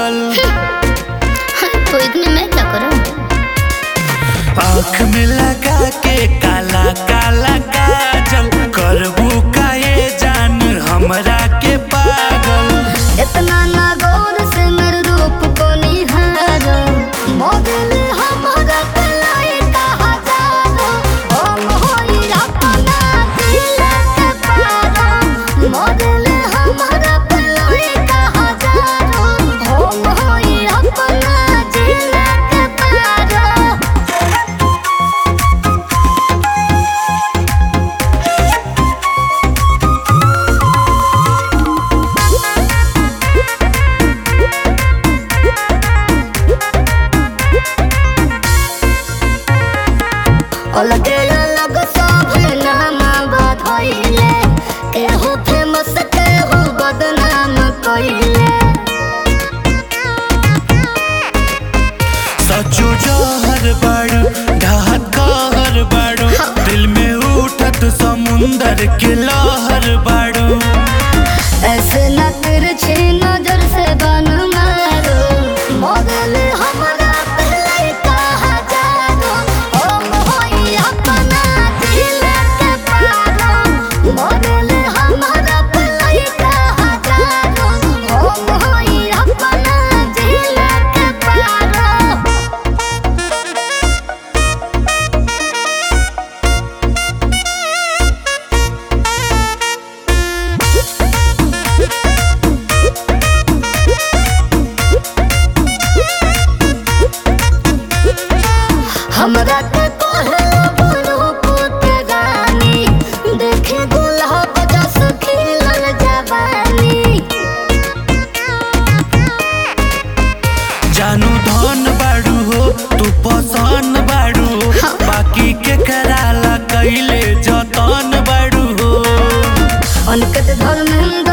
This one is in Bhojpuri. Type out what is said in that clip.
पागल तो इसमें मैं क्या करूं आँख में लगा के काला काला काजल करबू का ये जान हमरा के पागल इतना ना गौर से मेरे रूप को निहारो मॉडल हमारा कलाई कहा जानो हम होई अपना दिल के पारो मॉडल हमारा कलाई कहा जानो हम होई अपना दिल के पारो अलगे अलग सब नाम बधइले केहू फेमस केहू बदनाम कइले सचो जहर बाड़ू ढहत कहर बाड़ू दिल में उठत समुंदर के लहर बाड़ू ऐसे न तिरछी नजर से बन मारो मॉडल हमारा पहले कहा जानो हम होई अपना दिल के पारो मॉडल हमारा पहले कहा जानो हम होई अपना दिल के पारो हमरा के कहलो रूप के रानी देखे गुलाब जस खिलल जवानी जानू धन बाड़ू हो तू पसंद बाड़ू हो बाकी के कराला कैले जतन बाड़ू हो अनकत धर्मेंद्र